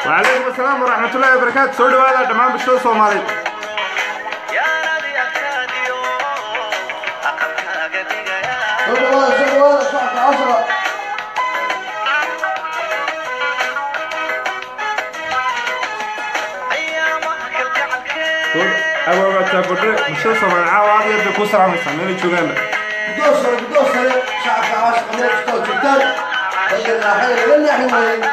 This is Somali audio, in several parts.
وعليكم السلام ورحمة الله وبركاته سو dhawaada dhammaan bulshada Soomaaliyeed شغل شغل شعب عشرة abaabata badre bulshada Soomaaliyeed caawa aad iyo aad bay ku salaamaysaa meel ay joogaanba بدوسر بدوسر شعب عشرة من الستة جدال لكن الحين لن يحمل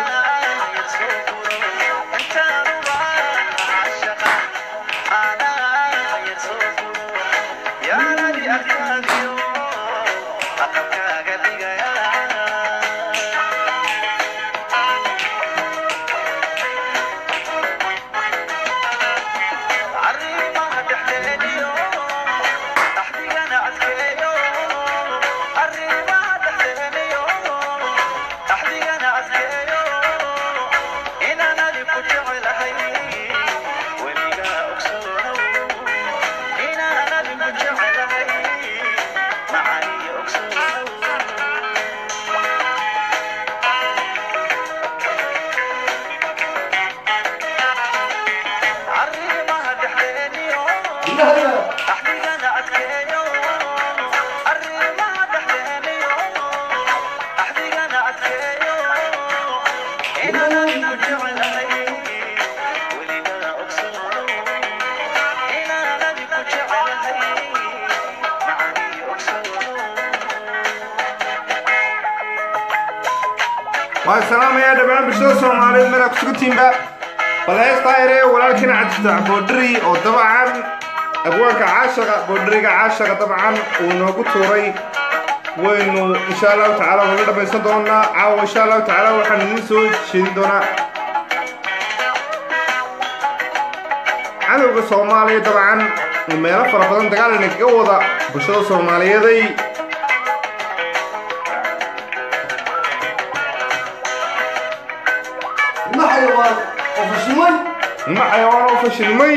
waan salaamayaa dhammaan bulshada Soomaaliyeed meel aad ku sugantiinba balheesta ayre walaalkiina cadista boodhari oo dabcan abwaanka caashaqa boodhariga caashaqa dabcan uu noogu tuuray waynu insha allahu tacaala wala dhamaysan doonaa caawa insha allahu tacaala waxaan idiin soo jeedin doonaa cadowga soomaaliya dabcan meelo fara badan dagaalana kaga wada bulshada soomaaliyeeday ما حيوان وفشمي ma xayawaan oo fashilmay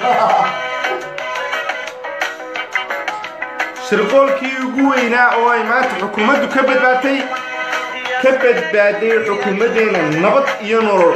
shirqoolkii ugu weynaa oo ay maanta xukuumaddu ka badbaatay ka badbaaday xukuumaddeena nabad iyo nolol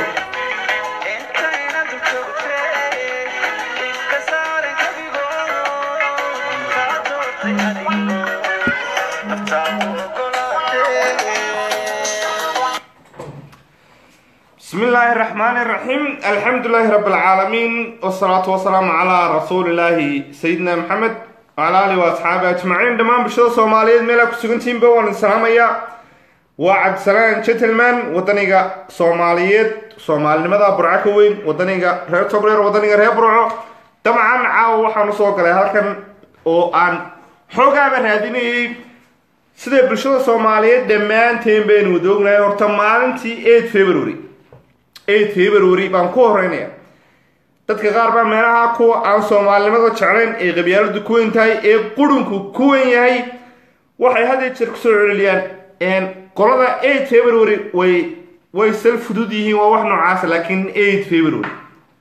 بسم الله الرحمن الرحيم الحمد لله رب العالمين والصلاة والسلام على رسول الله سيدنا محمد وعلى آله وأصحابه أجمعين دمان بشرة صومالية ميلا كسوغنتين بوان السلامية وعبد سلام جنتلمان ودنيغا صومالية صومال لماذا برعكوين ودنيغا رير توبرير ودنيغا رير برعو طبعا عاو وحانو سوق لها هالكن oo aan xoogaaba raadinayay sida bulshada soomaaliyeed dhammaanteen baynu wada ognahay horta maalintii 8 february 8 february baan ku horeynaya dadka qaar baa meelaha kuwa aan soomaalinimada jeclayn ee qabyaaladu ku weyn tahay ee qurunku ku weyn yahay waxay had iyo jeer kusoo celceliyaan qolada 8 february way way sal fudud yihiin waa wax noocaasa laakiin 8 february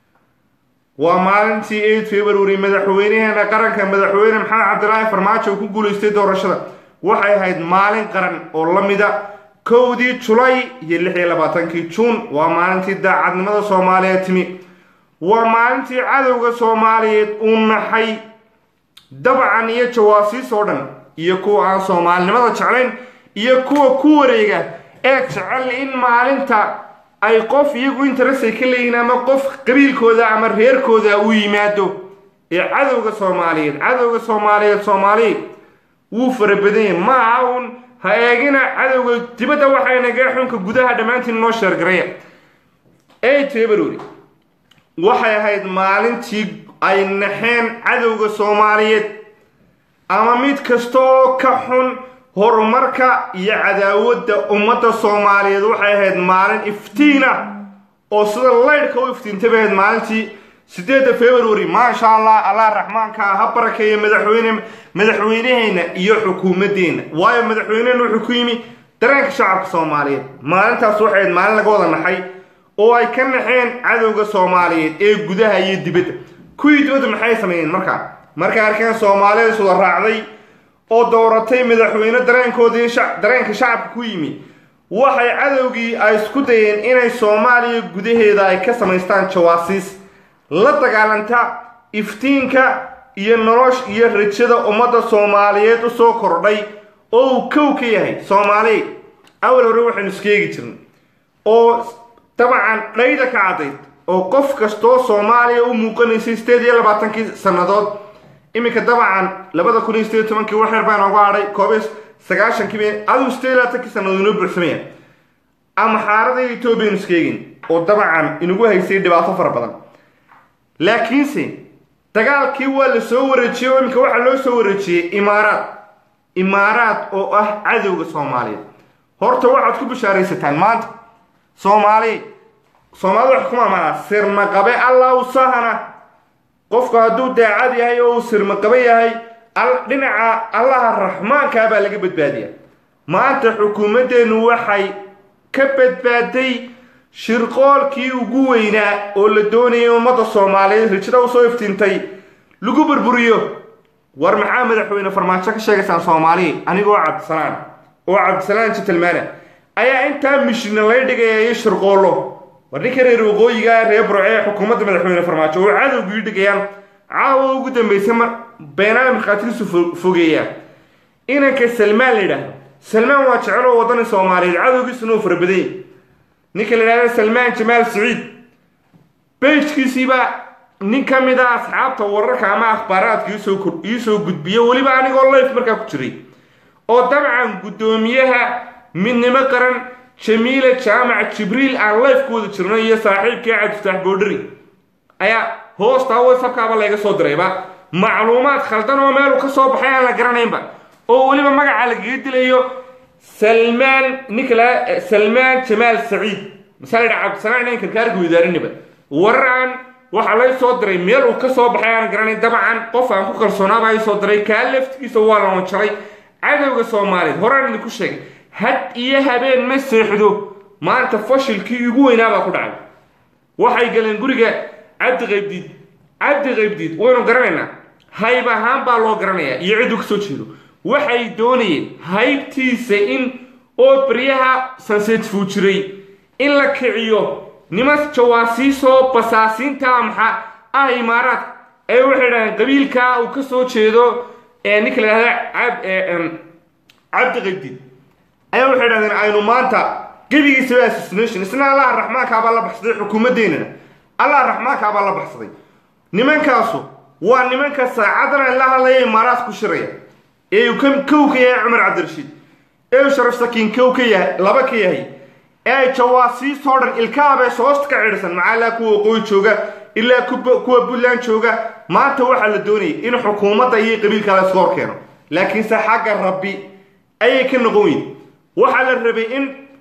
waa maalintii 8 february madaxweynaheena qaranka madaxweyne maxamed cabdilaahi farmaajo uu ku guulaystay doorashada waxay ahayd maalin qaran oo la mida kowdii julay iyo lix iyo labaatankii juun waa maalintii daacadnimada soomaaliyeed timi waa maalintii cadowga soomaaliyeed uu naxay dabcan iyo jawaasiis oo dhan iyo kuwa aan soomaalinimada jeclayn iyo kuwa ku wareega ee jecel in maalinta ay qof iyagu interestay ka leeyihiin ama qof qabiilkooda ama reerkooda uu yimaado ee cadowga soomaaliyeed cadowga soomaaliyeed soomaaliyeed wuu fara badan yahay ma aha uun ha eegina cadowga dibadda waxaynaga xunka gudaha dhammaantiin noo sheergaraya 8 february waxay ahayd maalintii ay naxeen cadowga soomaaliyeed ama mid kasta oo ka xun horumarka iyo cadaawadda ummadda soomaaliyeed waxay ahayd maalin iftiina oo sida laydhka u iftiintay bay ahayd maalintii sideedda february maasha allah allah raxmaanka ah ha barakeeya madaxweyne madaxweyneheenna iyo xukuumaddeena waayo madaxweynehena wuxuu ku yimi dareenka shacabka soomaaliyeed maalintaas waxay ahayd maalin laga wada naxay oo ay ka naxeen cadowga soomaaliyeed ee gudaha iyo dibadda kuwii dibadda maxay sameeyeen markaa markay arkeen soomaalida iswada raacday oo dooratay madaxweyne dareenkoodii dareenka shacabka ku yimi waxay cadowgii ay isku dayeen inay soomaaliya gudaheeda ay ka samaystaan jawaasiis la dagaalanta iftiinka iyo nolosh iyo rajada ummadda soomaaliyeed u soo kordhay oo uu kow ka yahay soomaali awal hore waxaynu iskeegi jirnay oo dabcan dhayda ka caddayd oo qof kastoo soomaaliya u muuqanaysay sideed iyo labaatankii sannadood iminka dabcan labada kun iyo sideed iyo tobankii waxyar baa nooga hadhay koobiyo sagaashankii adigu sideed iyo labaatankii sannadood inoo buuxsamaya ama xaarada etoobiya inu iskeegin oo dabcan inagu haysay dhibaato fara badan laakiinse dagaalkii waa la soo wareejiyey oo iminka waxaa loo soo wareejiyey imaaraad imaaraad oo ah cadowga soomaaliyeed horta waxaad ku bishaaraysataan maanta soomaali soomaalida wax kuma amanaa sirmaqabe allahu sahana qofku hadduu daacad yahay oo uu sirmaqabe yahay dhinaca allaha raxmaankaa baa laga badbaadiya maanta xukuumaddeennu waxay ka badbaaday shirqoolkii ugu weynaa oo la doonayay ummadda soomaaliyeed rijada usoo iftiintay lagu burburiyo war maxaa madaxweyne farmaajo ka sheegaysaan soomaaliya anigoo cabdisalaan oo cabdisalaan jitilmaana ayaa intaa mishina lay dhigaya iyo shirqoollo war ninka reer waqooyiga reer burce ee xukuumadda madaxweyne farmaajo oo cadowgii dhigayaan caawa ugu dambeysay mar beenaale markhaatigiisu fogeeyaan inanka salmaan la yidhaahdo salmaan waa jecel oo wadani soomaaliyeed cadowgiisuna uu farabadanya ninka la yidhahdo salmaan jamaal saciid bejkiisiibaa nin ka mid a asxaabta wararka ama akhbaaraadka iisoo gudbiyo weliba anigoo life markaa ku jiray oo dabcan guddoomiyaha midnimo qaran jamiila jaamac jibriil aan life ku wada jirno iyo saaxiibkii cabdiftaax boodhari ayaa hoostaa whatsappkaaba layga soo dirayba macluumaad khaldan oo meelu ka soo baxay aan la garanaynba oo weliba magaca lagaga dilayo salmaan ninka la salmaan jamaal saciid masaa la yidhaha cabdisalaan inaan karkaarka wadaarinaba warar aan waxaa lay soo diray meel uu ka soo baxay aan garanayn dabcan qof aan ku kalsoonaaba ay soo diray kaa laftigiisa waa la wanjaray cadowga soomaaliyeed horaan idinku sheegay had iyo habeen ma seexdo maanta fashilkii ugu weynaabaa ku dhacay waxay galeen guriga cabdi qaybdiid cabdi qaybdiid waynu garanaynaa hayb ahaan baa loo garanayaa iyo cidduu kasoo jeedo waxay doonayeen haybtiisa in oo baryaha sanseedfuu jiray in la kiciyo niman jawaasiisoo basaasiinta maxa ah imaaraad ee waxay dhahdeen qabiilkaa uu ka soo jeedo ee ninka la yidhahda cabdi qaybdiid ayaa waxay dhahdeen aynu maanta gebigiisaba assassination isna allaha raxmaankaabaa la baxsaday xukuumaddeennana allaha raxmaankaabaa la baxsaday nimankaasu waa nimanka saacadan la hadlaya imaaraad ku shiraya ee uu kow ka yahay cumar cabdirashiid ee uu sharaf sakiin kow ka yahay laba ka yahay ee jawaasiistoo dhan ilkaabee soosta ka cidhsan macaalaa kuwa waqooyi jooga ilaa kuwa puntland jooga maanta waxaa la doonayay in xukuumadda iyo qabiilka la iska hor keeno laakiinse xagga rabbi ayay ka noqon weyn waxaa la rabay in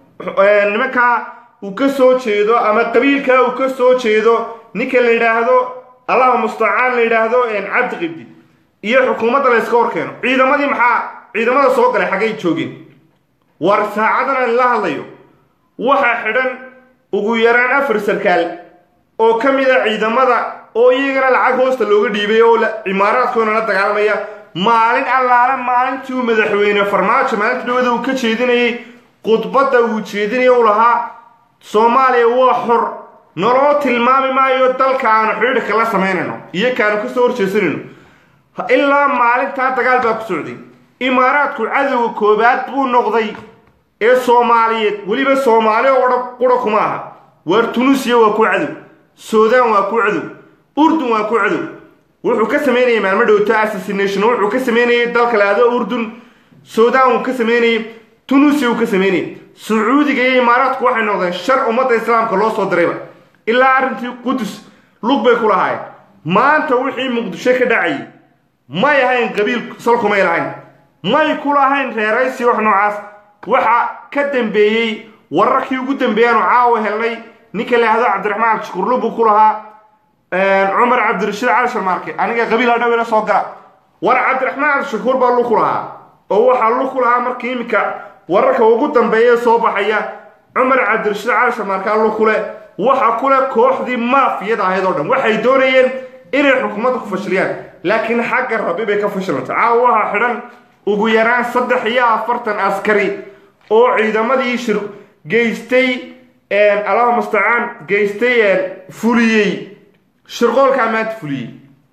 nimankaa uu ka soo jeedo ama qabiilkaa uu ka soo jeedo ninka la yidhaahdo allaha mustacaan la yidhaahdo cabdi qibdi iyo xukuumadda la iska hor keeno ciidamadii maxaa ciidamada soo galay xaggay joogeen war saacadan aan la hadlayo waxaa xidhan ugu yaraan afar sarkaal oo ka mid a ciidamada oo iyagana lacag hoosta looga dhiibay oo cimaaraadkoona la dagaalamaya maalin allaale maalintii uu madaxweyne farmaajo maalinta dhawada uu ka jeedinayay khudbadda uu jeedinaya u lahaa soomaaliya waa xor naloo tilmaami maayo dalka aanu xidhiidhka la samaynayno iyo kaanu kasoo horjeesanayno ilaa maalintaa dagaal baa ku socday imaaraadku cadowga koobaad buu noqday ee soomaaliyeed weliba soomaali oo qura kuma aha waar tunuusiya waa ku cadow suudaan waa ku cadow urdun waa ku cadow wuxuu ka samaynayay maalmo dhowto assassination wuxuu ka samaynayay dalka laado urdun suudaan uu ka samaynayay tunuusiya uu ka samaynayay sacuudiga iyo imaaraadku waxay noqdeen shar ummadda islaamka loo soo dirayba ilaa arrintii qudus lug bay ku lahaayeen maanta wixii muqdisho ka dhacayay may ahayn qabiil salkumay lahayn may ku lahayn reeraysi wax noocaas waxa ka dambeeyey wararkii ugu dambeeyaanu caawa helnay ninka la yahdo cabdiraxmaan shukurlu buu ku lahaa cumar cabdirashiid cali sharmaarke aniga qabiil hadhow ila soo gala war cabdiraxmaan cabdishakuur baa lug ku lahaa oo waxaa lug ku lahaa markii iminka wararka ugu dambeeya soo baxaya cumar cabdirashiid cali sharmaarkaa lug ku leh waxa kule kooxdii maafiyada ahayd oo dhan waxay doonayeen inay xukuumadda ku fashiliyaan laakiin xagga rabbi bay ka fashilantay caawa waxaa xidhan ugu yaraan saddex iyo afartan askari oo ciidamadii shir geystay allahu mustacaan geystay fuliyey shirqoolkaa maanta fuliyey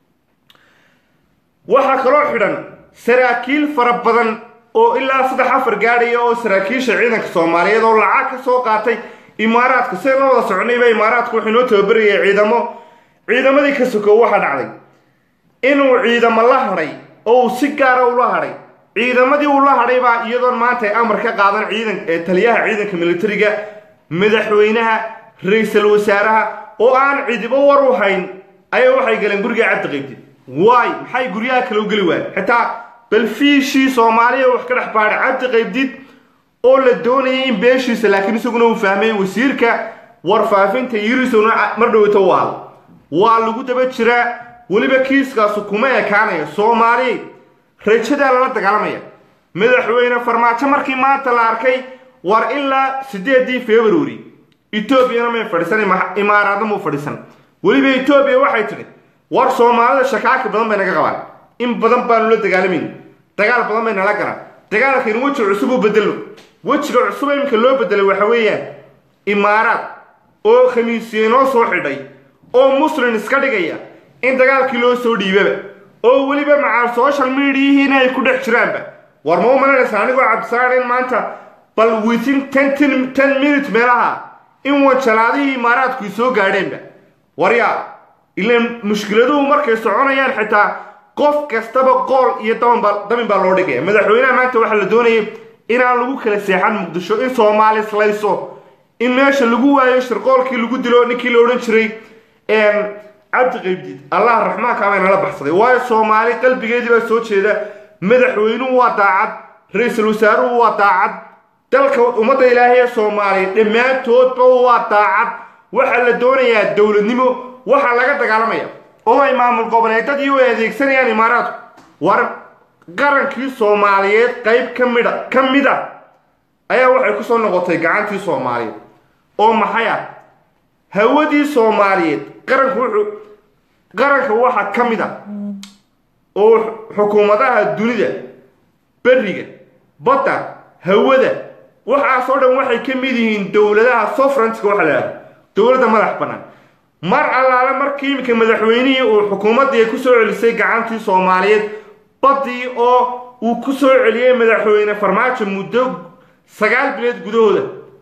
waxaa kaloo xidhan saraakiil fara badan oo ilaa saddex afar gaadhaya oo saraakiisha ciidanka soomaaliyeed oo lacag ka soo qaatay imaaraadka siday la wada soconayba imaaraadku wuxuu inoo tababarayay ciidamo ciidamadii ka sokow waxaa dhacday inuu ciidamo la hadhay oo uu si gaara ula hadhay ciidamadii uu la hadhay baa iyadoon maanta ay amar ka qaadan ciidan taliyaha ciidanka militariga madaxweynaha ra-iisul wasaaraha oo aan cidibo war u hayn ayaa waxay galeen guriga cabdi qaybtid waay maxay guryaha kale u geli waayeen xitaa balfiishii soomaaliya wax ka dhex baadhay cabdi qaybdid oo la doonayay in beeshiisa laakiin isaguna uu fahmay wasiirka warfaafinta yirisowna mar dhowto waal waa lagu daba jiraa weliba kiiskaasu kuma ekaanaya soomaali rajadaa lala dagaalamaya madaxweyne farmaajo markii maanta la arkay war ilaa sideedii february etoobiyana may fadhiisan imaaraadna muu fadhiisan weliba etoobiya waxay tidhi war soomaalida shakaaki badan bay naga qabaan in badan baanu la dagaalamayna dagaal badan bay nala galaan dagaalkan weji cusub u bedelo wejiga cusub iminka loo bedelay waxa weeyaan imaaraad oo khamiisiye noo soo xidhay oo muslin iska dhigaya in dagaalkii loo soo dhiibaba oo weliba macaal social mediahiina ay ku dhex jiraanba war ma u malanaysa anigoo cabdisaan in maanta bal within ten ten minute meelaha in wajalaadihii imaaraadku soo gaadheenba waryaa ilaan mushkiladuhu markay soconayaan xitaa qof kastaba qool iyo dabanba dabin baa loo dhigaya madaxweynaha maanta waxaa la doonayay inaan lagu kala seexan muqdisho in soomaali islayso in meesha lagu waayo shirqoolkii lagu dilo ninkii la odhan jiray cabdi qaybdiid allah raxmaanka baa nala baxsaday waayo soomaali qalbigeedii baa soo jeeda madaxweynuhu waa daacad ra-iisul wasaaruhu waa daacad dalka ummadda ilaahay ee soomaaliya dhammaantoodba waa daacad waxaa la doonayaa dowladnimo waxaa laga dagaalamaya oo ay maamul goboleedadii u adeegsanayaan imaaraadku war qarankii soomaaliyeed qayb ka midha ka mid a ayaa waxay ku soo noqotay gacantii soomaaliyeed oo maxay ah hawadii soomaaliyeed qaranku wuxuu qaranka waxaa ka mid a oo xukuumadaha dunida beriga badda hawada waxaasoo dhan waxay ka mid yihiin dowladaha sofranska waxa la yidhahda dowladda madax bannaan mar allaale markii iminka madaxweynihii uu xukuumaddii ku soo celisay gacantii soomaaliyeed baddii oo uu ku soo celiyey madaxweyne farmaajo muddo sagaal bilood gudahooda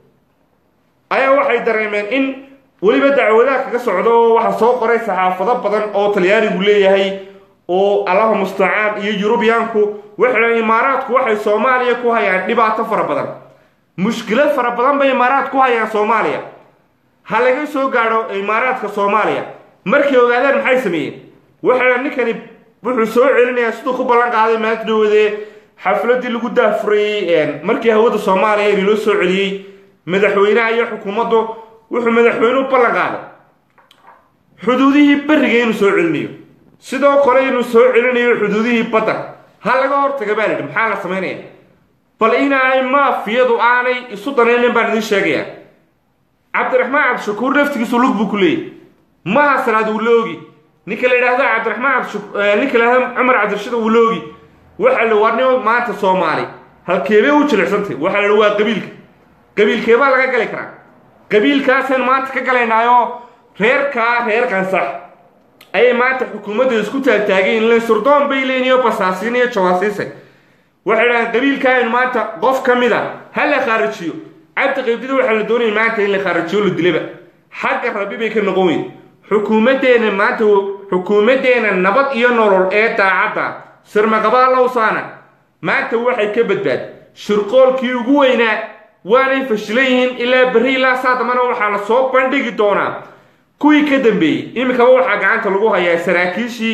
ayaa waxay dareemeen in weliba dacwadaha kaga socdo oo waxaa soo qoray saxaafado badan oo talyaanigu leeyahay oo allaha mustacaan iyo yurubiyaanku waxay imaaraadku waxay soomaaliya ku hayaan dhibaato fara badan mushkilad fara badan bay imaaraad ku hayaan soomaaliya ha laga soo gaadho imaaraadka soomaaliya markay ogaadeen maxay sameeyeen waxay ninkani wuxuu soo celinayaa siduu ku ballan qaaday maalinta dhawadee xafladii lagu daafurayey markii hawada soomaaliya in loo soo celiyey madaxweynaha iyo xukuumaddu wuxuu madaxweynuhu ballan qaaday xuduudihii beriga inuu soo celinayo sidoo kale inuu soo celinayo xuduudihii badda ha laga hortaga baa lidhi maxaa la samaynaya bal inaanay maafiyadu aanay isu danaynin baan idiin sheegayaa cabdiraxmaan cabdishakuur naftigiisu lug buu ku leeyay maha salaad wuu la ogi ninka la yidhaahdo cabdiraxmaan cabdi ninka la yidhahdo cumar cabdirashid wuu la ogi waxaa la warnimo maanta soomaali halkeebay u jilicsantay waxaa la yidhi waa qabiilka qabiilkeebaa laga gali karaa qabiilkaasaynu maanta ka galaynaayoo reerkaa reer kansax ayay maanta xukuumadda isku taagtaageen len surdoon bay leeyihin iyo basaasiin iyo jawaasiise waxay dhahaan qabiilkaaynu maanta qof ka mid a ha la khaarijiyo cabdi qaybdida waxaa la doonaya maanta in la khaarijiyo la dilaba xagga rabbi bay ka noqon weyn xukuumaddeena maanta xukuumaddeena nabad iyo nolol ee daacadda sirmaqabaalowsaana maanta waxay ka badbaad shirqoolkii ugu weynaa waanay fashilan yihiin ilaa berri ilaa saa dambana waxaa la soo bandhigi doonaa kuwii ka dambeeyey iminkaba waxaa gacanta lagu hayaa saraakiishii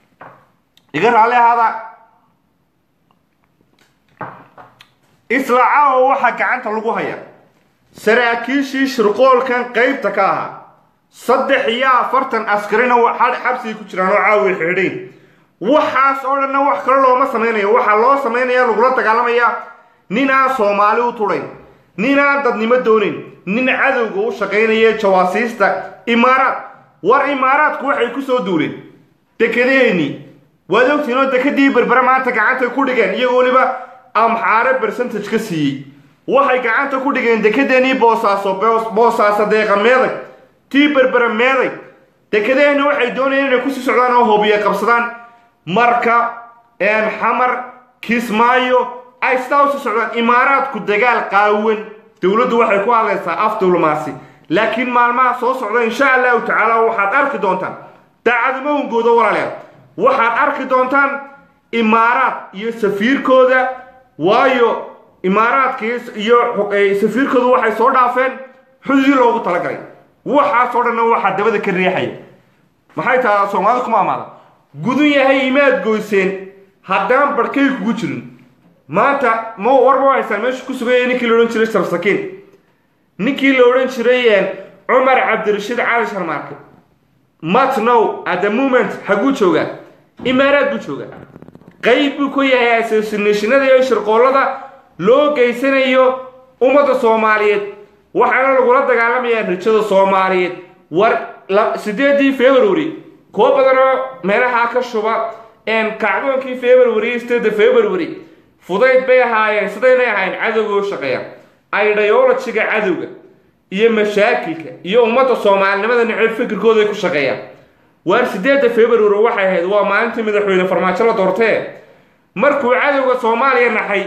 iga raalli ahaada isla caawa waxaa gacanta lagu hayaa saraakiishii shirqoolkan qaybta ka ahaa saddex iyo afartan askarina xabsigay ku jiraan oo caawa xidhayn waxaas oo dhanna wax kale looma samaynayo waxaa loo samaynaya lagula dagaalamayaa nin aan soomaali u tudhayn nin aan dadnimo doonayn nin cadowga u shaqaynaya jawaasiista imaaraad war imaaraadku waxay ku soo duuleen dekedeeni waad ogtiin oo dekadii berbere maanta gacantay ku dhigeen iyagoo weliba amxaare bercentage ka siiyey waxay gacanta ku dhigeen dekedeenii boosaaso boosaaso deeqa meeday tii berbera meeday dekedaheenna waxay doonayeen inay kusii socdaan oo hoobiye qabsadaan marka xamar kismaayo ay sidaa usii socdaan imaaraadku dagaal qaawan dowladdu waxay ku hadlaysaa af diblomaasi laakiin maalmaha soo socda insha allahu tacaala waxaad arki doontaan daacadimo hungooda walaaleed waxaad arki doontaan imaaraad iyo safiirkooda waayo imaaraadka iyo safiirkooda waxay soo dhaafeen xududii loogu talagalay waxaasoo dhanna waxaa dabada ka riixaya maxay tahaa soomaalida kuma amaada gudun yahay imaad goyseen haddaan barhkay kugu jirin maanta ma warma haysaan meesha ku suganya ninkii la odhan jiray sarsakiin ninkii la odhan jiray cumar cabdirashiid cali sharmaarke matnow at the moment haguu joogaa imaaraad buu joogaa qayb buu ku yahay associationada iyo shirqoollada loo geysanayo ummadda soomaaliyeed waxaana lagula dagaalamayaa rajada soomaaliyeed war sideedii february kuwo badanoo meelahaa ka shuba kacdoonkii february stada february fudayd bay ahaayeen sidaynay ahayn cadowga u shaqeeya idayolojiga cadowga iyo mashaakilka iyo ummadda soomaalinimada neceb fikirkooda ay ku shaqeeyaan waar sideedda february waxay ahayd waa maalintii madaxweyne farmaajo la doortee markuu cadowga soomaaliya naxay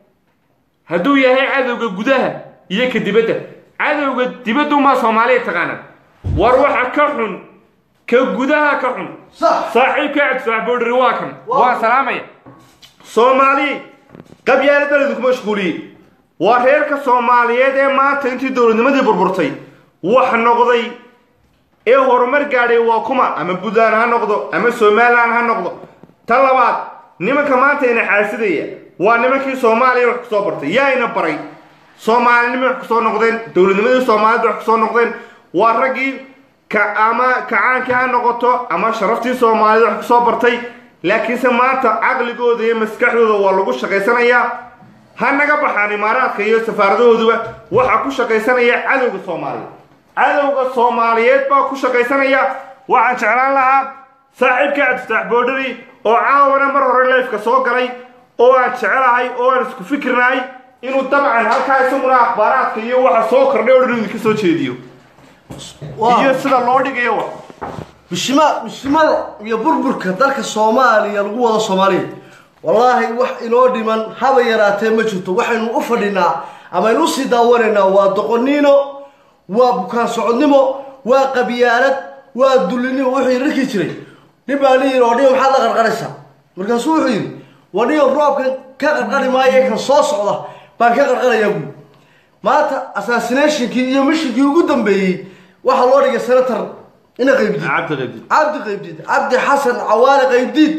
hadduu yahay cadowga gudaha iyo ka dibadda cadowga dibaddumaa soomaaliya taqaanaan war waxa ka xun ka gudaha ka xun saaxiibka cabdisaxboodhiri waa kan waa salaamaya soomaali qabyaala beledu ku mashquuliyey waa reerka soomaaliyeed ee maanta intii dowladnimadii burburtay wax noqday ee horumar gaadhay waa kuma ama puntland ha noqdo ama somalilan ha noqdo ta labaad nimanka maanta ina xaasidaya waa nimankii soomaaliya wax kusoo bartay yaa ina baray soomaalinimo wax kusoo noqdeen dowladnimadii soomaalida wax kusoo noqdeen waa raggii ama kacaankii ha noqoto ama sharaftii soomaalida wax kusoo bartay laakiinse maanta caqligooda iyo maskaxdooda waa lagu shaqaysanayaa ha naga baxaan imaaraadka iyo safaaradahooduba waxaa ku shaqaysanaya cadowga soomaaliyeed cadowga soomaaliyeed baa ku shaqaysanaya waxaan jeclaan lahaa saaxiibka cabdifatax boodhari oo caawana mar hore leefka soo galay oo aan jecelahay oo aan isku fikirnahay inuu dabcan halkaa isaguna akhbaaraadka iyo waxa soo kordhay oo dhan idinka soo jeediyo iyo sida loo dhigayo wa mishima mishimada iyo burburka dalka soomaaliya lagu wado soomaaliya wallaahi wax inoo dhiman haba yaraatee ma jirto waxaynu u fadhinaa ama aynu usii daawanaynaa waa doqoniino waa bukaan socodnimo waa qabyaalad waa dulinimo wuxuu yidhi rarkii jiray nin baa nin yidhi oo dhiyo maxaad la qarqaraysaa markaasuu wuxuu yidhi waa dhiyo roobkan ka qarqari maayo kan soo socda baan ka qarqarayaa buui maanta assassinationkii iyo mishinkii ugu dambeeyey waxaa loo dhigay senator ina qaybdiid cabdi qaybdiid cabdi xasan cawaale qaybdiid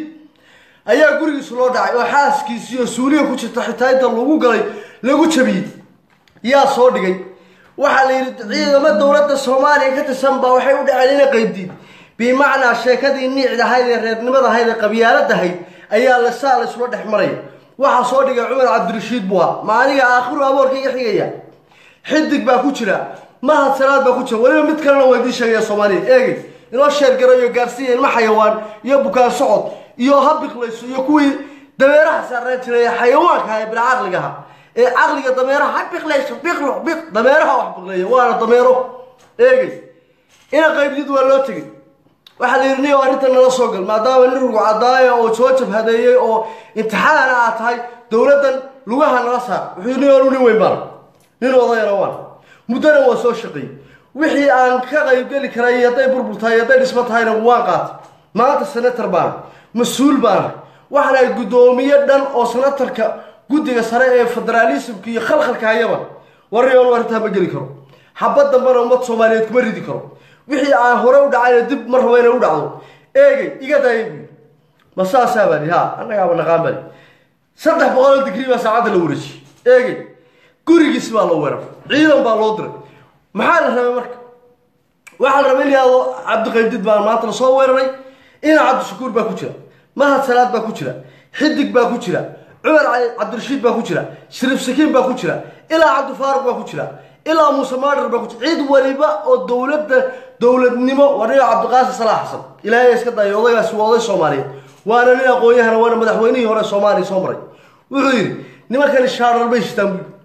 ayaa gurigiisu loo dhacay oo xaaskiisi iyo suuliya ku jirta xitaa inta lagu galay lagu jabiyey yaa soo dhigay waxaa la yidhi ciidamo dowladda soomaaliya ka tirsan baa waxay u dhaceen ina qaybdiid bimacnaa sheekadii niicdahayd ee reernimadahayd ee qabyaaladahayd ayaa lasaa la isula dhex maraya waxaa soo dhigay cumar cabdirashiid bua ma aniga aakhiru aboorka iga xigaya xidig baa ku jira mahad salaad baa ku jira weliba mid kalena waa idiin sheegaya soomaaliya eegay inoo sheergarayo gaarsiiya ilmo xayawaan iyo bukaan socod iyo habiqlayso iyo kuwii dameeraha saaraan jiray ee xayawaanka ee bila caqligaha ee caqliga dameeraha ha biqlayso biqlo biq dameeraha wax biqleeya waana dameero eegay ina qaybdid waa loo tegey waxaa la yidhi niyo arrinta nala soo gal maadaama nin rugu cadaaya oo soo jabhadeeyey oo imtixaana aad tahay dowladdan lugaha nala saar wuxuu yidhi niyo nin weyn baana nin odayana waan muddana waa soo shaqeeyey wixii aan ka qaybgeli karay iyo hadday burbur tahay iyo hadday dhismo tahayna waan qaatay maanta senator baana mas-uul baana waxaan ahay guddoomiye dhan oo senatarka guddiga sare ee federaalismka iyo khalkhalka hayaba warriyoon arrintaa ma geli karo xabad dambena ummad soomaaliyeed kuma ridi karo wixii aan hore u dhacayna dib mar raba inay u dhacdo eegay iga daaya buyi ma saasaa bani ha annagaaba naqaan bani saddex boqoloo digrii baa saacadda la wareejiyey eegay gurigiis baa loo weerar ciidan baa loo diray maxaa la rabay marka waxaa la rabay in yahdo cabdiqaybdid baa maanta lasoo weeraray ina cabdishakuur baa ku jira mahad salaad baa ku jira xidig baa ku jira cumar cabdirashiid baa ku jira shariif sakiin baa ku jira ilaa cabdifaaruq baa ku jira ilaa muuse maadhar baa ku jira cid waliba oo dowladda dowladnimo waa nin cabdiqaasim salaax xasan ilaahay iska dayo odaygaasi waa oday soomaaliyeed waana nin aqoon-yahana waana madaxweynihii hore soomaaliya soo maray wuxuu yidhi nimankani shaarar bay shitaan buui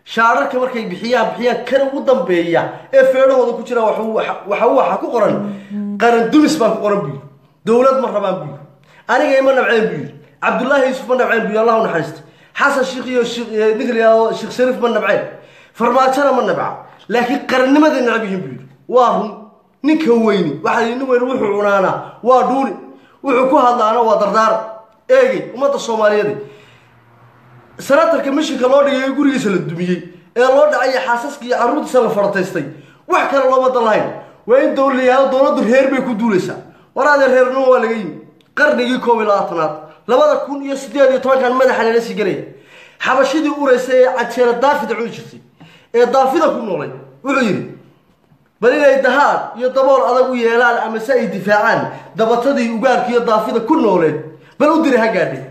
shaararka markay bixiyaan bixiyaan kan ugu dambeeya ee feedhahooda ku jira waxa waxa waxa ku qoran qaran dumis baa ku qoran buu yidhi dowlad ma rabaan buu yidhi aniga ima nabceen buu yidhi cabdullaahi yuusuf ma nabceen buu yidhi allah u naxariista xasan sheikh iyo ninka la yidhahdo sheekh shariif ma nabceen farmaajona ma nabca laakiin qarannimaday nacab yihiin buu yidhi waa run ninka weyni waxaa yidhi nin weyni wuxuu cunaanaa waa dhuuni wuxuu ku hadlaana waa dardaara eegey ummadda soomaaliyeed sanatarka mishinka loo dhigay ee gurigiisa la dumiyey ee loo dhacay xaasaska iyo carruurtiisa la farataystay wax kale looma dan lahayn waa in dowla yihahdo dowladdu reer bay ku duulaysaa waraadee reernimo waa laga yimi qarnigii koob iyo labaatanaad labada kun iyo siddeed iyo tobankan madaxa lala sii gelaya xabashidii uraysa ee cajeera daafida cuni jirtay ee daafida ku noolay wuxuu yidhi bal inay dahaad iyo dabool adag u yeelaan ama se ay difaacaan dabatadii ugaarka iyo daafida ku nooleen bal u diri ha gaadhe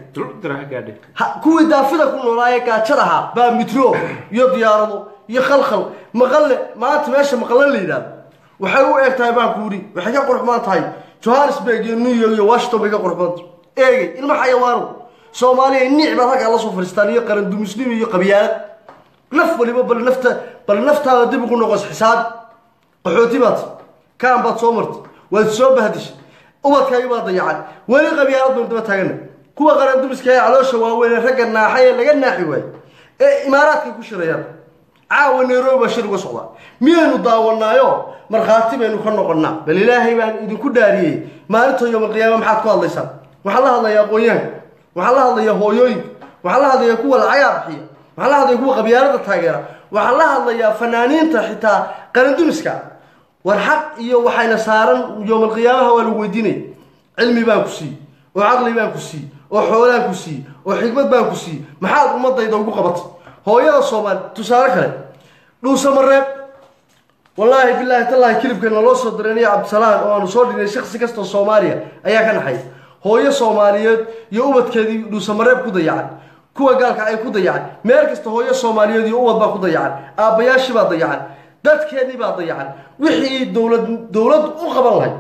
kuwii daafida ku noolaa ee gaajadaha baa mitro iyo diyaarado iyo khalkhal maqalle maanta meesha maqalle la yidhahdo waxay u eg tahay baan ku yidhi waxay ka qurxmaan tahay johannesburg iyo new york iyo washington bay ka qurxmaanta eegay ilma xayawaano soomaaliya niic baad halkaa la soo fadhiistaan iyo qarandumisnimo iyo qabyaalad naf waliba bal nafta bal naftaada dib ugu noqos xisaabi qaxooti baad kaan baad soo martay waad soo bahdishay ubadkaagi baad dayacan weli qabyaalad baynu daba taagana kuwa qarandumiska ee caloosha waaweyn ee ragga naaxay ee laga naaxi waayo ee imaaraadkay ku shirayaan caawa nairobi baa shir uga socdaa miyaynu daawanaayo markhaati baynu ka noqonnaa bal ilaahay baan idinku dhaariyey maalinta yowmalqiyaama maxaad ku hadlaysaan waxaan la hadlayaa aqoonyahanka waxaan la hadlayaa hooyooyinka waxaan la hadlayaa kuwa lacagaa bixiya waxaan la hadlayaa kuwa qabyaalada taageera waxaan la hadlayaa fanaaniinta xitaa qarandumiska war xaq iyo waxayna saaran yowmalqiyaamaha waa lagu weydiinaya cilmi baan ku siiyey oo caqli baan ku siiyey oo xoolaan ku siiyey oo xikmad baan ku siiyey maxaad ummadayda ugu qabatay hooyada soomaali tusaale kale dhuuse mareeb wallaahi bilaahi tallaahi kilibkeena loo soo direenaya cabdisalaan oo aanu soo dhignay shaksi kastoo soomaaliya ayaa ka naxay hooyo soomaaliyeed iyo ubadkeedii dhuuse mareeb ku dayacan kuwa gaalka ay ku dayacan meel kasta hooyo soomaaliyeed iyo ubad baa ku dayacan aabbayaashii baa dayacan dadkeennii baa dayacan wixii dowlad dowladdu u qaban lahay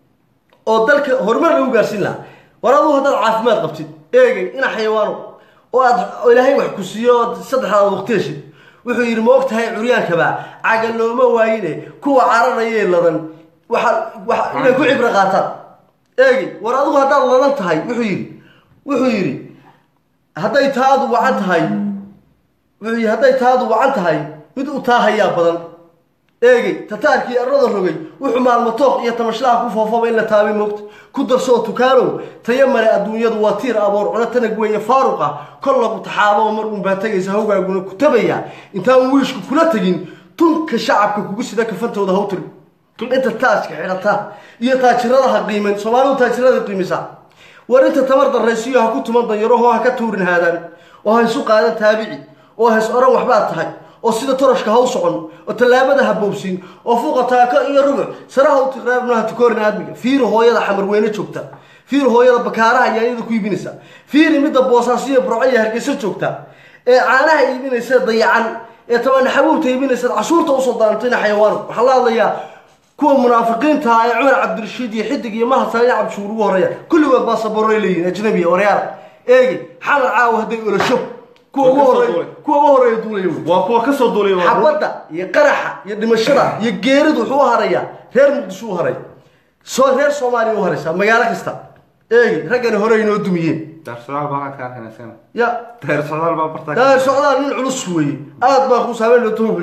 oo dalka horumar lagu gaarsiin lahaa war aduu haddaad caafimaad qabtid eegay ina xayawaano oo aad ilaahay wax ku siiyo ood saddexdaad waqti heshid wuxuu yidhi ma og tahay curyaankabaa caga looma waayine kuwa cararayee ladan waxa waxa inay ku cibro qaataan eegay war adigu haddaad ladan tahay wuxuu yidhi wuxuu yidhi hadday taadu wacan tahay wuxuu yidhi hadday taadu wacan tahay mid u taahayaa badan eegay tataarkii arrada rogay wuxuu maalmo tooq iyo tamashlaha ku foofaba in la taabay moogta ku darsoo tukaanow taya male adduunyadu waa tiir aboor cuno tanag weeye faaruq ah kol lagu taxaababa mar uun baa tegaysa hawgaaguna ku tabaya intaan wiishku kula tegin tunka shacabka kugu sida kafantooda hawtiri inta taajka xidhata iyo taajiradaha qiiman soomaalidu taajirada qiimisa war inta tamar darraysiyo ha ku tuman danyarahoo ha ka tuurin haadaan oo ha isu qaadan taabici oo ha is odhan waxbaad tahay oo sida toroshka ha u socon oo tallaabada ha boobsiin oo fuqa taako iyo rubuc saraha u tiqraabno ha tukoorin aadmiga fiiri hooyada xamarweyne joogta fiiri hooyada bakaaraha yaanyada ku iibinaysa fiiri midda boosaasiyo burco iyo hargeysa joogta ee caanaha iibinaysa dayacan ee tabana xabuubta iibinaysa cashuurta usoo daantayna xayawaano waxaa la hadlayaa kuwa munaafiqiinta ee cumar cabdirashiid iyo xidig iyo mahad saaliin cabdishuur ugu horreeya kulligood baasaboorray leeyihin ajnabiya waryaala eegi xamar caawa hadday olasho kuwa ugu horeeya kuwa ugu horeeya duulaya wey waa kuwa ka soo duulay waa xabadda iyo qaraxa iyo dhimashada iyo geeridu wuxuu u harayaa reer muqdisho u haray soo reer soomaaliya u haraysaa magaalo kasta eegi raggani hore inoo dumiyeen daar socdaal baa ka arkanaysana ya daar socdaal baa bartaa daahir socdaal nin culus weeye aad baa kuu saameen loo wuxuu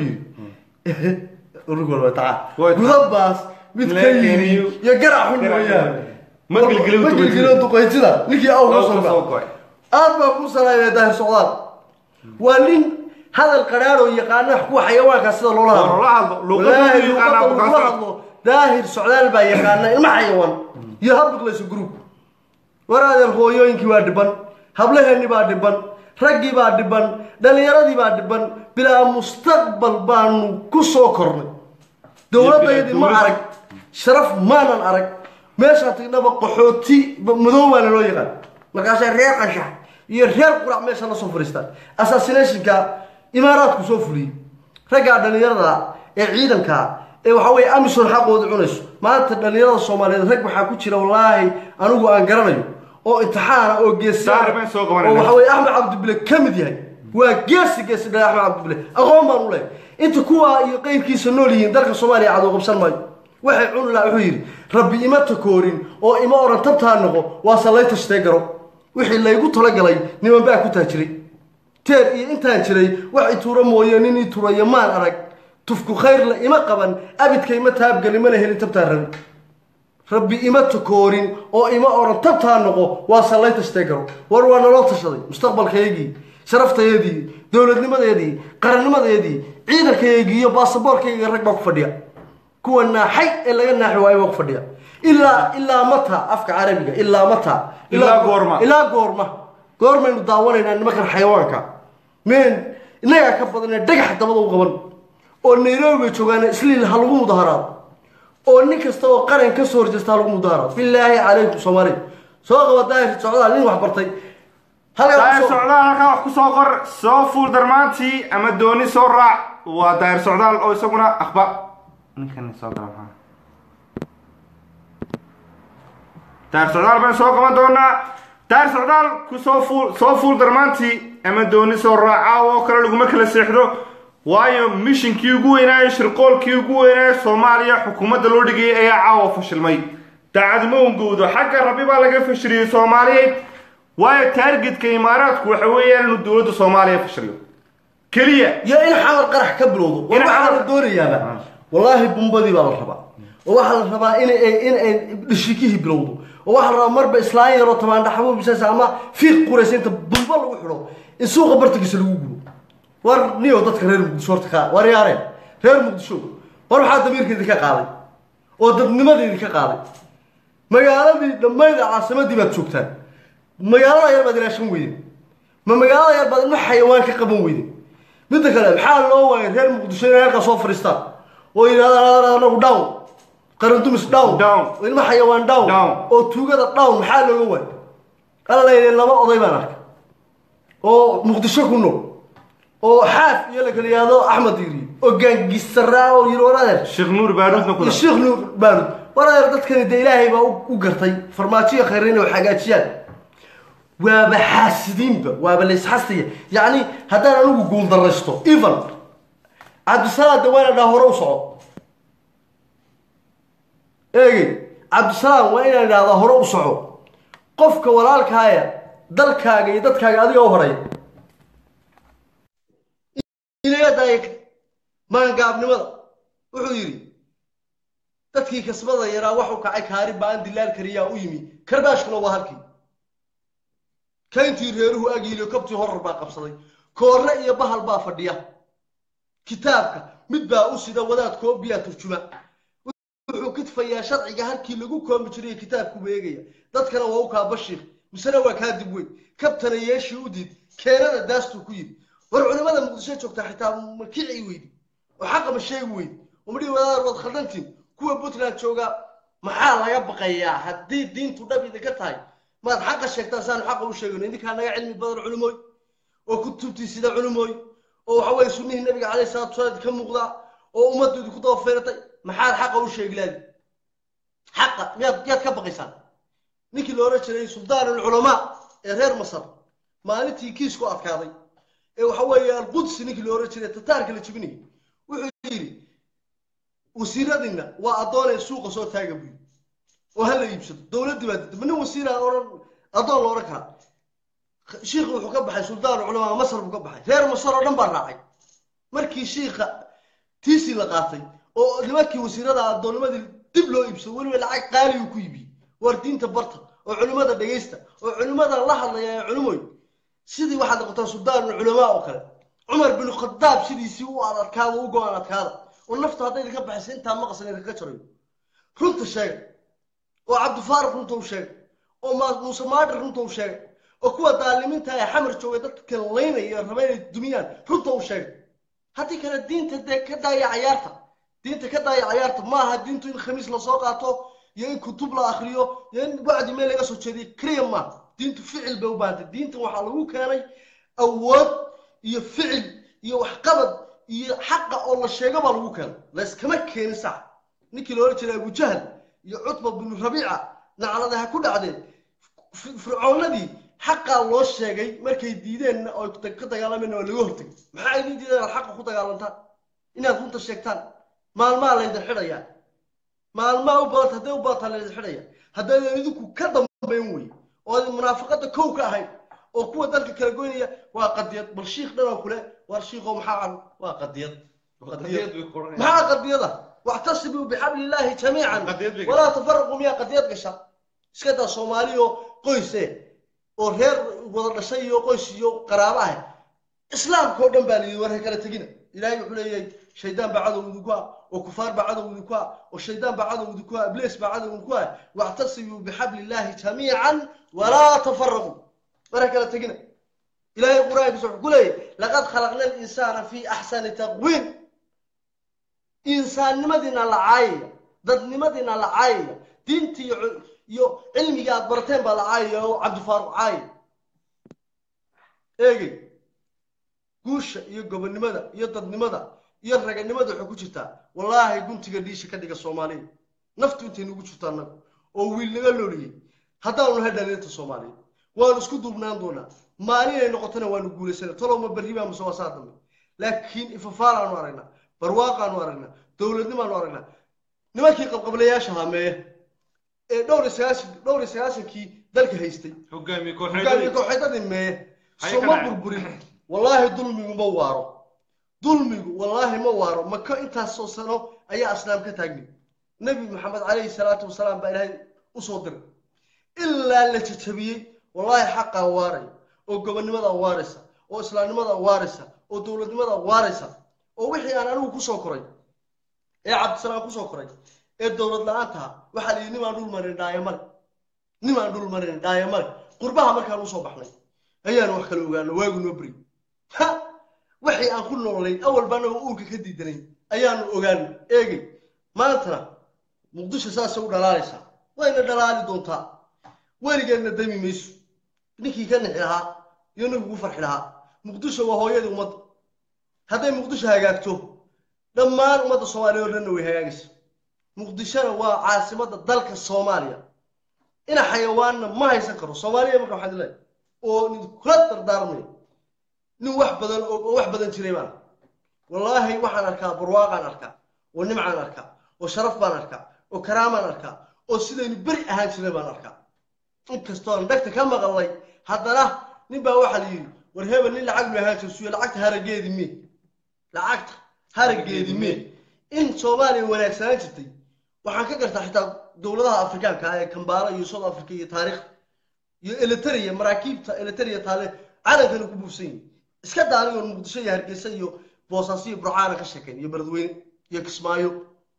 yidhi urugol waa taca Way taca. gudabaas mid ka Leekin yimi iyo- iyo garac xun Garac weeyaan xun. Ma gilgilo ma duqaytida. gilgilo duqaytida ninkii aw ka soo soo gaca go'ay aad baa kuu salaamaya daahir socdaal waa nin hadal qadhaadh oo yaqaana kuwa xayawaanka sida loola Waa hadlo loola hadlo. Luqadda Walaahi, uu yaqaanaa luqadda bukaanka. lagula hadlo daahir socdaal baa yaqaana ilma xayawaan iyo habbiqlayso group waraadeer hooyooyinkii waa dhiban hablaheennii baa dhiban raggii baa dhiban dhallinyaradii baa dhiban bilaa mustaqbal baanu ku soo kornay dowladdaydii ma dowlad. arag sharaf maanan arag meeshaan tagnaba qaxooti madow baa naloo yaqaan markaasay reer qashax iyo reer qurac meesha la soo fadhiistaan assassinationka imaaraadku soo fuliyey raggaa dhallinyarada ee ciidanka ee waxa weeye amison xaqooda cunayso maanta dhallinyarada soomaaliyeed rag waxaa ku jira wallaahi anigu aan garanayo oo imtixaana oo geesiyaana Saari baan soo qabanayna. oo waxa weeye axmed cabdibile ka mid yahay waa geesi geesi dhale axmed cabdibile aqoon baan u lehay inta kuwaa iyo qeyrkiisa nool yihiin dalka soomaaliya cadow qabsan maayo waxay cuni laha wuxuu yidhi rabbi ima takoorin oo ima oran tabtaa noqo waase lay tashtee garo wixii laygu talagalay niman baa ku taajiray teer iyo intaan jiray wax ituuro mooye nin ii turayo maan arag tufku khayrla ima qaban abidka ima taabgeli mana helin tabtaa rabi rabbi ima takoorin oo ima oran tabtaa noqo waase lay tashtee garo war waa naloo tashaday mustaqbalkaygii sharaftayadii dowladnimadeedii qarannimadeedii ciidankaygii iyo baasaboorkayga rag baa ku fadhiya kuwa naaxay ee laga naaxi waayo baa ku fadhiya ilaa ilaa mata afka carabiga ilaa mata Ilaa goorma? ilaa goorma goormaynu daawanaynaa nimankan xayawaanka meen innagaa ka badanee dhagax dabada u qaban oo nairobi bay joogaan isliil ha lagu mudaharaado oo nin kasta oo qaran ka soo horjeesta ha lagu mudaharaado bilaahi calaykum soomaaliya soo qaba daahir socdaal nin wax bartay halkaa daahir kusoo- socdaal halkaa wax ku soo qor soo fuul darmaantii ama dooni soo raac waa daahir socdaal oo isaguna akhbaar ninkan soo gala maxaa daahir socdaal baan soo qaban doonaa daahir socdaal ku soo fuul soo fuul darmaantii ama dooni soo raaca oo kale laguma kala seexdo waayo mishinkii ugu weynaaye shirqoolkii ugu weynaaye soomaaliya xukuumadda loo dhigayay ayaa caawa fashilmay daacadimo ungowdo xagga rabbi baa laga fashiliyey soomaaliyeed waayo taargetka imaaraadku waxa weeyaan inuu dowladda soomaaliya fashiliyo keliya iyo in xamar qarax ka bilowdo war In waxaa xamar- la doonayaaba wallaahi bumbadii baa la rabaa oo waxaa la rabaa in ay in ay dhishikihii bilowdo oo waxaa la rabaa marba islaan yaroo tamaandhaxabo bisasa ama fiiq quraysa inta bumbo lagu xidho in suuqa bartankiisa lagu gubo war niyo dadka reer muqdisho horta ka war yaareen reer muqdisho war waxaa damiirkeedii ka qaaday oo dadnimadeedii ka qaaday magaaladii dhammayd caasimadii baad joogtaan magaalada yar baad ilaashan weydeen ma magaalada yar baad ilma xayawaan ka qaban weydeen midda kale maxaa loo waayay reer muqdisho inay halkaa soo fadhiistaan oo yidhahdaan anagu down qarandumis down Down. oo ilma xayawaan down Down. oo tuugada down maxaa looga waayay alla layidhi laba oday baan arkay oo muqdisho ku nool oo xaaf iyo la kala yihahdo axmed yiri oo gaangisaraa oo yiri war adeer sheekh nuur baaruudna ku iyo dar sheekh nuur baarud war adeer dadkani dee ilaahay baa u- u gartay farmaajiyo khayr inay wax hagaajiyaan waaba xaasidiinba waaba la isxastaya yacni haddaan anigu guuldaraysto even cabdisalaam de waana dhaa hore u soco eegey cabdisalaam waa inaan idhahdaa hore u soco qofka walaalkaaya dalkaaga iyo dadkaaga adiga u horeeya inaga daaya maangaabnimada wuxuu yidhi dadkii kasbada yaraa waxu kacay kaari baan dilaal kariyaa u yimi karbaashkuna waa halkii kayntii reeruhu agiiliyo kabtii horar baa qabsaday koorre iyo bahal baa fadhiya kitaabka mid baa u sida wadaad koobiyaa turjuma wuxuu kidfayaa sharciga halkii lagu koomi jiray kitaabku beegaya dadkana waa u kaa bashiir misena waa kaa dib weyn kabtana yeeshii u diid keenada daastuu ku yidhi war culimada muqdisho joogtaa xitaa ma kici weydi oo xaqa ma sheegi weydi oo madhihi wadaadar waad khaldantiin kuwa puntland jooga maxaa laga baqayaa haddii diintu dhab idinka tahay maad xaqa sheegtaan saanu xaqa u sheegayno idinkaa naga cilmi badan culimooy oo kutubtii sida culimooy oo waxa weye sunnihii nabiga calayhi salatu wasalaam ka muuqda oo ummaddu idinku daba feeratay maxaad xaqa u sheegi laadi xaqa miyaad miyaad ka baqaysaan ninkii la oran jiray suldaan alculamaa ee reer masar maalintii kiisku adkaaday ee waxa weeye alqudsi ninkii la oran jiray tataarka la jibinayay wuxuu yidhi wasiiradina waa addoonee suuqa soo taaga buyi oo ha la iibsado dowladdii baa dida ma nin wasiira oran addoon la oran karaa shiikhi wuxuu ka baxay suldaan culamaa masar buu ka baxay reer masar oo dhan baa raacay markii shiikha tiisii la qaatay oo nimankii wasiirada addoonnimadii dib loo iibsado weliba lacag qaali uu ku iibiyey war diinta barta oo culimmada dhegaysta oo culimmada la hadlaya ee culimoy sidii waxaad noqotaa suldaan culamaa oo kale cumar bin khadaab sidiisii u adadkaada u go-aan adkaada oo nafta hadday idinka baxaysa intaa maqasan idinka jarayo runta sheega oo cabdifaariq runta u sheegay oo ma- muuse maadhir runta u sheegay oo kuwa daalimiinta ee xamar joogay dadka laynaya raba inay dumiyaan runta u sheegay haddii kale diinta dee ka daaya cayaarta diinta ka daaya cayaarta maaha diintu in khamiis lasoo qaato iyo in kutub la akriyo iyo in wacdi meel laga soo jeediyo keliya maaha diintu ficil bay u baahantay diintan waxaa lagu keenay awood iyo ficil iyo waxqabad iyo xaqa oo la sheego baa lagu keenay layskama keenin sax ninkii la oran jiray abujahal iyo cutba binu rabiica naclada ha ku dhacdeen fi- fircoonadii xaqaa loo sheegay markay diideenna oo ka dagaalameenna waa laga hortegay maxaa idin diideen inaad xaqa ku dagaalantaan inaad runta sheegtaan maalmaa laydin xidhayaa maalmaa u badanta hadday u badataa laydin xidhaya haddaydan idinku ka dambayn wey oo munaafaqada kow ka ahayd oo kuwa dalka kala goynaya waa qadiyad bal shiikh dhanoo kule war shiikho maxaa can waa qadiyad qadiyad maxaa qadiyada wactasimuu bixabli illaahi jamiican Qadiyad bay walaa tafaraquu miyaa qadiyad gasha iska daa soomaali oo qoyse oo reer wada dhashay iyo qoys iyo qaraabo ah islaamka oo dhan baa layidhi war ha kala tegina ilaahay wuxuu leeyahay shaydaan baa cadow idinku ah oo kufaar baa cadow idinku ah oo shaydaan baa cadow idinku ah ibliis baa cadow idinku ah wactasimuu bixabli illaahi jamiican walaa tafaraquu war ha kala tegina ilaahay qur-aankiisa wuxuu ku leeyahay laqad khalaqna alinsaana fi axsani taqwiim insaannimadiina la caayaya dadnimadiina la caayaya diinta iyo iyo cilmiga aad barateen baa la caayaya oo cabdifaaruq caayaya eegey guusha iyo gobonnimada iyo dadnimada iyo raganimada waxay ku jirtaa wallaahi guntiga dhiisha ka dhiga soomaaliya naftu intay nugu jirto annaga oo wiil naga looliyey haddaanu nahay dhalinta soomaaliyeed waanu isku duubnaan doonaa maalinay noqotona waanu guulaysana tolowma berri baa mase waa saa dambe laakiin ifafaaraanu aragnaa barwaaqaanu aragnaa dowladnimaanu aragnaa nimankii qabqablayaasha haameeya ee dhowr iyo sagaashan dhowr iyo sagaashankii dalka haystay hogaamiye hogaamiye kooxeed kooxeedadii meeye Hay soo ka ma dhacay. burburin wallaahi dulmigu ma waaro dulmigu wallaahi ma waaro maka intaasoo sano ayaa aslaam ka taagni nebi maxamed calayhi salaatu wasalaam baa ilaahay usoo diray ilaa la jajabiyey wallaahi xaqaa waaraya oo gobonnimadaa waaraysa oo islaamnimadaa waaraysa oo dowladnimadaa waaraysa oo wixii aan anigu kusoo koray ee cabdisalaam kusoo koray ee dowlad la-aantaha waxaa la yidhi nimaan dhul marin dhaayo male nimaan dhul marin dhaayo male qurbaha markaan usoo baxnay ayaanu wax kala ogaano waagu noo beri ha waxii aan ku noolayn awal baana uurka ka diidanayn ayaanu ogaano eegay maantana muqdisho saasay u dhalaalaysaa wayna dhalaali doontaa weligeedna dami mayso ninkii ka nixi lahaa iyo ninkii ku farxi lahaa muqdisho waa hooyadii ummadda hadday muqdisho hagaagto dhammaan ummadda soomaaliya oo dhanna way hagaagaysa muqdishona waa caasimadda dalka soomaaliya ina xayawaanna ma haysan karo soomaaliya marka waxaan leeyahay oo kula dardaarmay nin wax badan oo oo wax badan jiray baan wallaahi waxaan arkaa barwaaqaan arkaa oo nimcaan arkaa oo sharaf baan arkaa oo karaamaan arkaa oo sidaynu beri ahaan jirnay baan arkaa inkastoon dhagta ka maqalnay haddana nin baa waxaa la yidhi war hebel nin lacag lu ahaan jirsuyo lacagta harageedi mee lacagta harageedi mee in soomaaliya wanaagsanaan jirtay waxaan ka gartaa xitaa dowladaha afrikaanka ah ee kambaala iyo south africa iyo taariikh iyo eliteria maraakiibta eliteria taale calankana ku buufsan yihin iska daaniyo muqdisho iyo hargeysa iyo boosaaso iyo burcaana ka sheekayn iyo beledweyne iyo kismaayo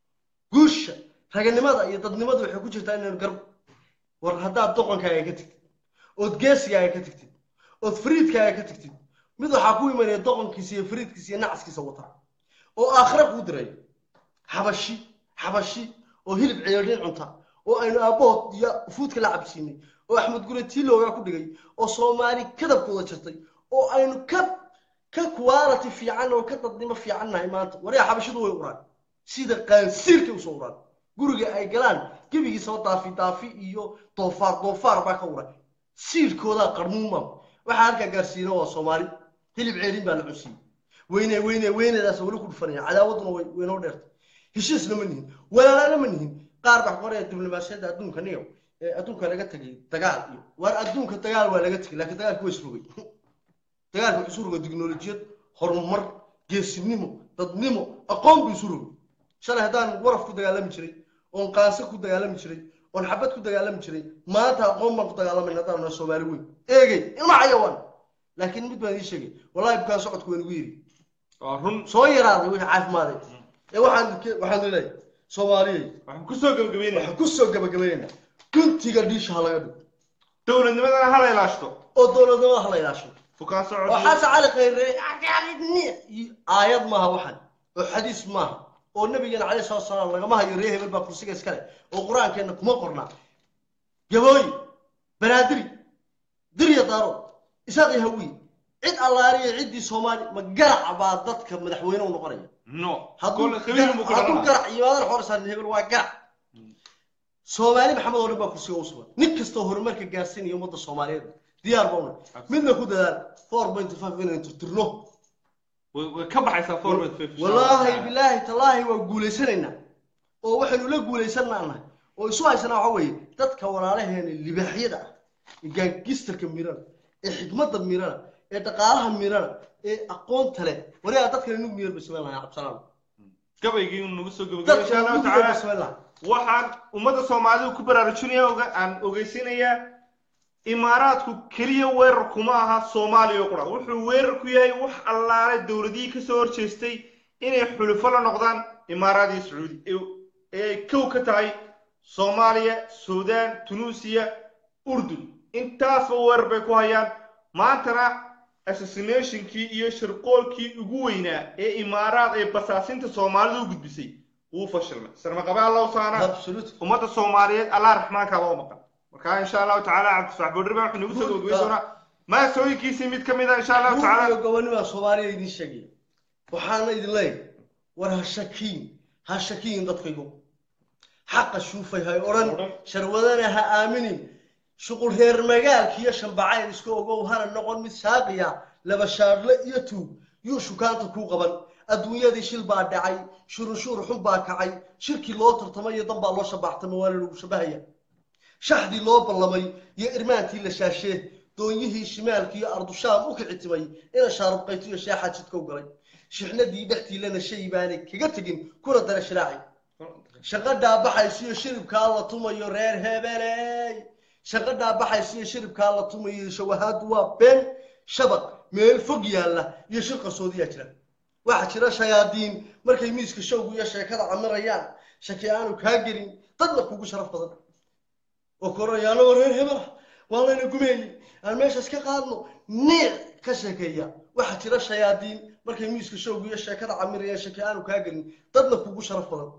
guusha raganimada iyo dadnimada waxay ku jirtaa inaynu garb war haddaad doqonkaaga ka tagtid ood geesigaaga ka tagtid ood fariidkaaga ka tagtid mid waxaa ku imanaya doqonkiisa iyo fariidkiisa iyo nacaskiisa wata oo aakhira kuu diray xabashi xabashi oo hilib ceeldhin cunta oo aynu aabbahood iyo fuudka la cabsiinay oo axmed gure tiiloogaa ku dhigay oo soomaali kadabkooda jirtay oo aynu ka ka quality fiican oo ka dadnimo fiican nahay maanta waryaa xabashidu way uraan sida qaansiirkay usoo uraan guriga ay galaan gebigiisaba daafi daafi iyo doofaar doofaar baa ka uran siirkoodaa qarmuuma waxaa halkaa gaarsiina waa soomaali hilib ceelin baa la cunsiiyey weyne weyne weynedaas weli ku dhufanaya cadaawaduna way waynoo dheertay heshiisna ma nihin walaalana ma nihin qaar baa qoraya diblomaasiyadda adduunka niyo ee adduunka laga tegay dagaal iyo war adduunka dagaal waa laga tegay laakiin dagaalku waa isrogay dagaalku wuxuu isu rogay tiknolojiyad horumar geesinimo dadnimo aqoon buu isu rogay shalay haddaan waraf ku dagaalami jiray oon qaanse ku dagaalami jiray oon xabad ku dagaalami jiray maanta aqoon baan ku dagaalamayna haddaan nahay soomaali weyn eegay ilma xayawaan laakiin mid baan ii sheegay wallahi bukaan socodku waa nagu yiri waa run soo yaraaday wixii caafimaaday ee waxaan waxaan leeyahay soomaaliyey waxaan kusoo gabagabeynaya waxaan kusoo gabagabaynaynaa guntiga dhiisha ha laga dhigo dowladnimadana hala ilaashto oo dowladnimada ha la ilaasho bukaan socod oo xasan cali khayre aayad maaha waxan oo xadiis maaha oo nabigeena calayhi salatu wasalaam lagama hayo ree hebel baa kursiga iskale oo qur-aankeenna kuma qornaa gabooyi banaadiri dirya daaro isaaqi hawiye cid allaaliya ciddii soomaali ma garac baa dadka madaxweyne u noqonaya no hadduu kole qabiil buu ku hadduu dhalanaa garac yimaadana xorsaan hebel waa garac soomaali maxamed oo dhan baa kursiga u sugan nin kastoo horumarka gaarsiinaya ummadda soomaaliyeed diyaar bauna midna ku dadaal four point five inaynu tirtirno way way ka baxaysaa format wallaahi bilaahi tallaahi waa guulaysanaynaa oo waxaynu la guulaysanaanahay oo isu haysanaa waxa weeye dadka walaalaheena libaaxyada ah ee gaangistarka mirana ee xikmadda mirana ee dhaqaalaha mirana ee aqoonta leh warigaa dadkan inuu miyar basmayn lahaa cabsalaam gabaygii uu nagu soo gabagabay insha dadkan allahu inuu miyar tacaala basmayn lahaa waxaan ummadda soomaalidu ku baraarujinaya oga- aan ogeysinayaa imaaraadku keliya weerar kuma aha soomaaliya oo qura wuxuu weerar ku yahay wax allaale dowladihii kasoo horjeestay inay xulufo la noqdaan imaaraad iyo sacuudi ee- ee ay kow ka tahay soomaaliya suudaan tunuusiya urdun intaasba weerar bay ku hayaan maantana assassinationkii iyo shirqoolkii ugu weynaa ee imaaraad ee basaasinta soomaalida u gudbisay wuu fashilmay sarmaqabe allahu saana absolute ummadda soomaaliyeed allah raxmaanka loo maqan marka insha allahu tacaala cabdisax boodriba wuxuu nagu soo gabagabay doonaa maasooyinkiisii mid ka mid a insha allahu iyo tacaala gobonnimaa soomaaliya idiin sheegaya waxaana idin leeyahay war ha shakiin ha shakiin dadkaygu xaqa shuufay hay odhan Odhan. sharwadana ha aaminin shuqul reer magaalkiiyo shambacayl iska ogow hana noqon mid shaaqiya laba shaadle iyo tuug yuu shukaanta kuu qaban adduunyadii shil baa dhacay shurunshuur xun baa kacay shirkii loo tartamay iyo dan baa loo shabaxtamay waana lagu shabahaya shaxdii loo ballamay iyo irmaantii la shaashee doonyihii shimaalkii iyo ardushaam u kicitimay ina shaarubqayto iyo sheexaa jidka u galay shixnadii dhextiilana shay baanay kaga tegin kuna dara shiraaci shaqadhaa baxayso iyo shiribkaa la tumayo reer hebeley shaqadhaa baxayso iyo shiribkaa la tumayo shawahaadu waa been shabaq meel fog yaalla iyo shir qarsoodiyaa jira waxaa jira shayaadiin markay miiska showgu iyo sheekada camirayaan shaki aanu kaa gelin dadna kugu sharaf badan oo koraya anagoo reer hebel ah waa layna gumeeyey aan meeshaas ka qaadno niic ka sheekeeya waxaa jira shayaadiin markay miiska showgu iyo sheekada camirayaan shaki aanu kaa gelin dadna kugu sharaf badan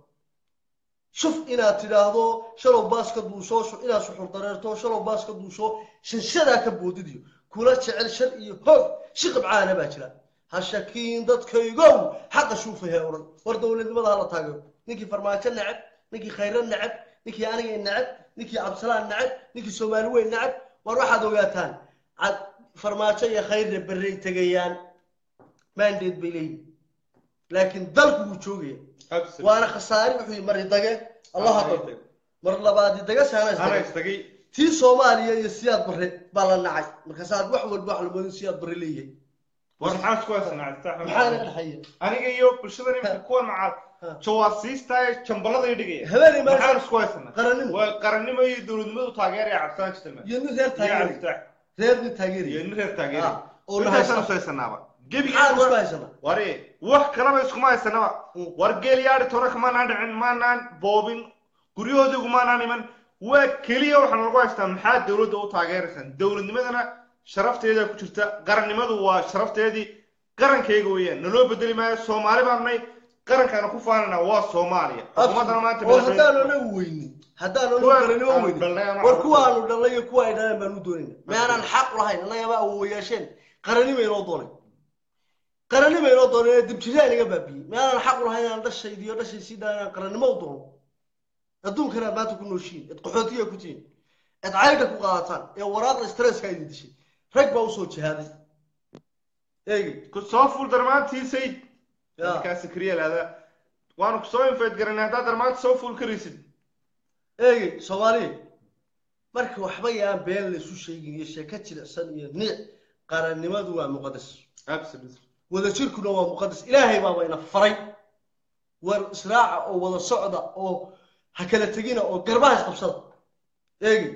shuf inaad tidhaahdo shalow baas ka duusho shu- inaad suxur dareerto shalow baas ka duusho shanshadaa ka boodidiyo kula jecel shar iyo hoog shiqib caana baa jira ha shakiin dadkaygow xaqa shuufay hee odhan war dowladnimada hala taageero ninkii farmaajo neceb ninkii khayro neceb ninkii anigay neceb ninkii cabsalaan neceb ninkii soomaali weyn neceb war waxaad ogaataan cad farmaajo iyo khayrna berrey tegayaan mandate bay leeyihin laakiin dalku wuu joogaya waana khasaari wuxuu yii mari dage allaha dage mar labaadi dage saana ana isdage istagay tii soomaaliya iyo siyaad barre baa la nacay markaasaad wax walba wax lamoodin siyaad barre leeyahay war maxaa isku haysanaa cabdisax maxaa naga dhexeeya aniga iyo bulshada imika kuwan macaad Ha. jawaasiista ee jambalada dhigaya habeenay maxaan maalin isku haysanaa qarannimo waa qarannimo iyo dowladnimadu taageeraya cabdisaan jirtama iyo nin reer iyo taageeri cabdisax reer nin iyo taageeri nin reer taageeraya Ah, oo intaasaan nahaysan isu haysanaaba maxaan gebiga isku haysanaa wari wax kalaba iskuma haysanaba Mm. war geel yaadhi tore kamaanaan dhicin maanaan boobin guryahoodigu maanaan iman waa keliya waxaan lagu haystaa maxaa dowladda u taageeraysaan dowladnimadana sharafteeda ku jirta qarannimadu waa sharafteedii qarankayga weeyaan naloo bedeli maayo soomaali baan nay qarankaana ku faanana waa soomaaliya xukuumaddana maanta oo madaxweyne- haddaan anagu weynin haddaan anagu Kuwaan qarannimo aan weynin dhalnay ama war aan kuwaanu dhalnay iyo kuwa ay dhaleen baan u doonayna maanaan xaq lahayn annagaba awoowayaasheen qarannimo inoo doonay qarannimo inoo doonay ee dibjiraan iga baabiyey maanaan xaq lahayn inaan dhashaydi iyo dhashay sii dhalan inaan qarannimo u doono adduunkan aad maanta ku nooshiin eed qaxootiga ku tihiin eed caydha ku qaadataan ee waraaqda stresska idin dishay rag baa usoo jihaaday eegi ku soo fuul darmaantii sayid Ya. markaa sakriya lahdaa waanu kusoo infeed garanay haddaad darmaanta soo fuul karaysid eegi soomaaliya marka waxba yaan been laysu sheegin iyo sheeko jilicsan iyo niic qarannimadu waa muqadas absolutely wadajirkuna waa muqadas ilaahay baaba ina faray war israaca oo wada socda oo ha kala tegina oo garbaha isqabsada eegi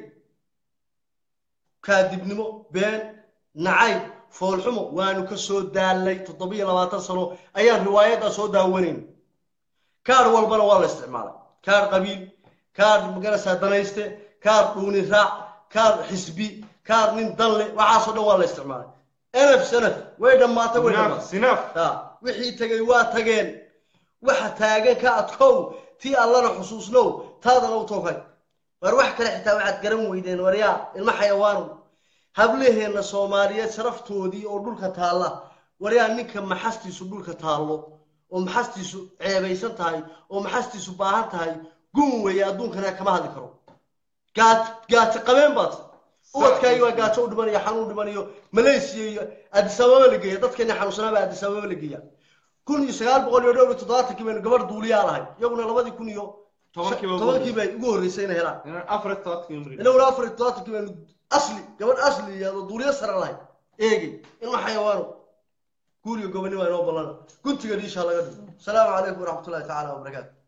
kaadibnimo been nacayb foolxumo waanu ka soo daalay toddobiyo labaatan sano ayaan riwaayaddaa soo daawanayn kaar walbana waa la isticmaalay kaar qabiil kaar magaraysaa danayste kaar dhuuni raac kaar xisbi kaar nin danle waxaasoo dhan waa la isticmaalay enaf sanaf way dhammaatay way sinaaf dhammaatay sinaaf ha wixii tegay waa tageen waxa taagan ka adkow tii allana xusuusnow taadana u tooghay war wax kale xitaa waxaad garan weydeen waryaa ilma xayawaanow hablaheenna soomaaliyeed sharaftoodii oo dhulka taalla waryaa ninka maxastiisu dhulka taallo oo maxastiisu ceebaysan tahay oo maxastiisu baahan tahay gun weeye adduunkana kama hadli karo gaat gaati qabeen baad ubadkaagi waa gaajo u dhimanayo xanuun dhimanayo malaysia iyo addis ababa la geeya dadkeena xanuunsanaaba addis ababa la geeya kun iyo sagaal boqol iyo dhowr iyo toddobaatankii baynu gabadh duuliyaa lahay iyaguna labadii kun iyo Tobankiiba ugu tobankii bay ugu horreysay inay helaan inaan afar iyo todobaatan mri inaguna afar iyo toddobaatankii baynu asli gabadh asli iyo duuliyo sare lahay eegay ilma xayawaano guuriga gobonimo inoo ballana guntiga dhiisha laga dhigo asalaamu calaykum waraxmatullahi tacaala wabarakaatu